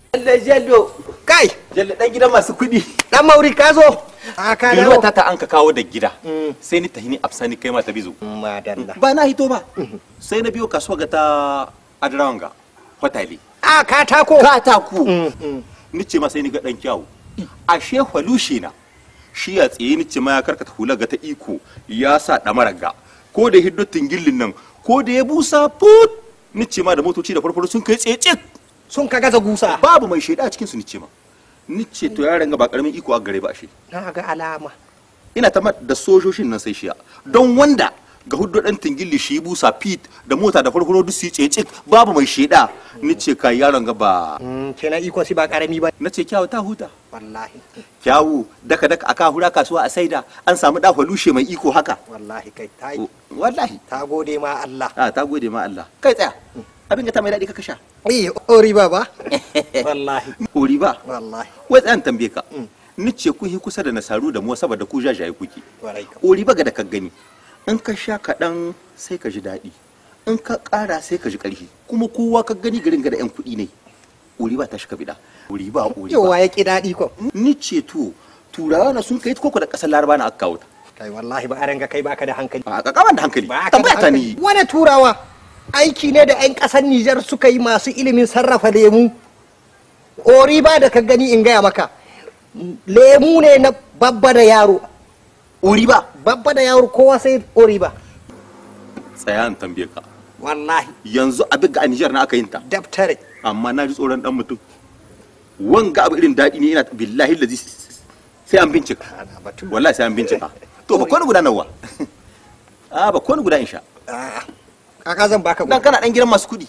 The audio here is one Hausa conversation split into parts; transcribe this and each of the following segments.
Jallo jallo. kai Jallo dan gidan masu kuɗi. dan mauri ka zo a ka Biruwa dawo ta ta an ka kawo da gida. Sai ni tahini afsani kai mata bizo. madalla Ba na hito ba. Sai na biyo kasuwa ga ta Adrawanga. Hotali. a katako Katako. Ni ce ma sai ni ga dan kyawu. Ashe falushe na. Shi ya tsaye ni ce ma ya karkata hula ga ta iko ya sa ɗamarar ga. Ko da hiddo tingillin nan ko da ya busa put. Ni ce ma da motoci da farfaro sun kai tsaye cik. sun ka gaza gusa babu mai shaida a cikin su nice ma nice to yaran ga ba karamin iko a gare ba ashe na ga alama ina ta da sojoshin nan sai shiya don wanda ga hudu dan tingilli shi busa pit da mota da farfaro duk su yi cece babu mai shaida nice kai yaron ga ba Mm, kenan ikon si ba karami ba nace kyawu ta huta wallahi kyawu daka daka aka hura kasuwa a saida an samu da lushe mai iko haka wallahi kai ta yi wallahi ta gode ma Allah a ta gode ma Allah kai tsaya abin ga ta mai daɗi ka kasha eh ori ba ba wallahi hori ba wallahi wai tsayan tambaye ka nice kun yi kusa da nasaru da mu saboda ku jajaye kuke warai ka ori baga da ka gani in ka sha kaɗan sai ka ji daɗi in ka ƙara sai ka ji ƙarfi kuma kowa ka gani garin ga da 'yan kuɗi ne ori ba ta shi ka biɗa ori ba ori yawa ba ya ki daɗi ko ni ce to turawa na sun kai ta koko da ƙasar laraba na aka kawo ta kai wallahi ba a ranga kai baka da hankali a ƙaƙaman da hankali ba ka da tambaya ta hankali ni wani turawa aiki ne da 'yan ƙasar Nijar suka yi masu ilimin sarrafa lemu ori ba da ka gani in gaya maka lemu ne na babba da yaro ori ba babba da yaro kowa sai ori ba tsaya in tambaye ka wallahi yanzu abin ga a Nijar na aka yin ta daftare amma na ji tsoron dan mutum wanga abu irin daɗi ne ina billahi lazi sai an bincika Ana batu. wallahi sai an bincika to ba kone guda nawa a ba kone guda insha A'a, kaka zan baka dan gudu kana dan gidan masu kuɗi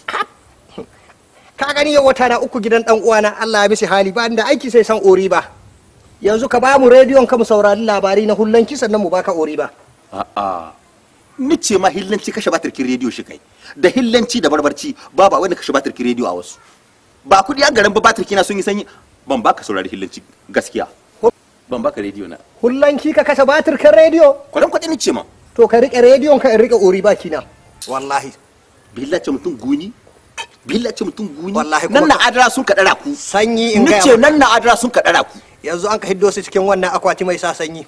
ka gani yau wata na uku gidan dan uwana Allah ya mishi hali ba da aiki sai san ori ba yanzu ka ba mu rediyon ka mu saurari labari na hullanki sannan mu baka ori ba a'a ni ce ma hillanci kashe batirkin rediyo shi kai da hillanci da barbarci babu wanda kashe batirkin rediyo a wasu ba kuɗi a garin ba batirki na sun yi sanyi ban baka saurari hillanci gaskiya ban baka rediyo na hullanki ka kashe batir kan rediyo kwadan kwaɗi ni ce ma to ka rike rediyon ka in rike ori baki na wallahi billace mutum guni billace mutum guni Wallahi nan kuma na adara sun ka ɗara ku sanyi in ni gaya ce maka. nan na adara sun ka ɗara ku yanzu an ka hiddo su cikin wannan akwati mai sa sanyi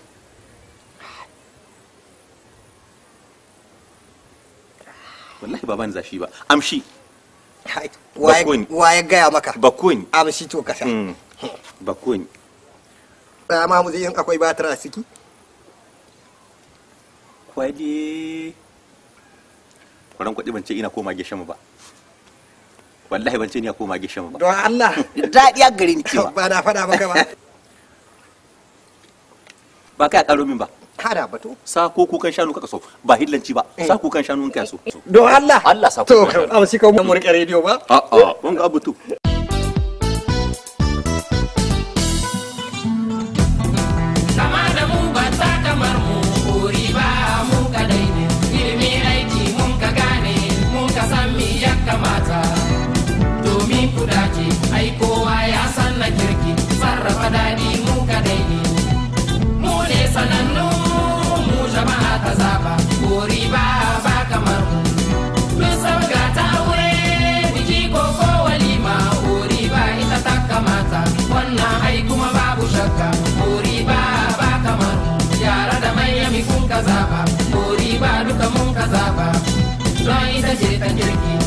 wallahi ba ban zashi ba amshi Hai, waye Bakoni. waye gaya maka bakoni amshi to kasa Mm, bakoni ma mu zai in akwai batir a ciki kwali kwaran kwaɗi ban ce ina koma gishan ba wallahi ban ce ina koma gishan ba don Allah daɗi a gari ni cewa ba na faɗa maka ba ba kai a ƙaro min ba kada batu sa ko kukan shanu kaka so ba hillanci ba sa kukan shanu in kai so don Allah Allah sa to kukan shanu amshi ka mu rike rediyo ba a'a wanga abu to kama da mu ba ta kamar mu kuri ba mu kadai ne ilimi aiki mun ka gane mun ka san me ya kamata domin ku dace ai kowa ya san na kirki sarrafa daɗi mu kadai ne mu ne sanannu mu jama'a ta zaba kuri ba ba kamar mu mun sabga ta aure biki ko ko walima kuri ba ita ta kamata wannan ai kuma babu shakka kuri ba ba kamar mu yara da manya mi kun ka zaba kuri ba duka mun ka zaba don ita ce ta kirki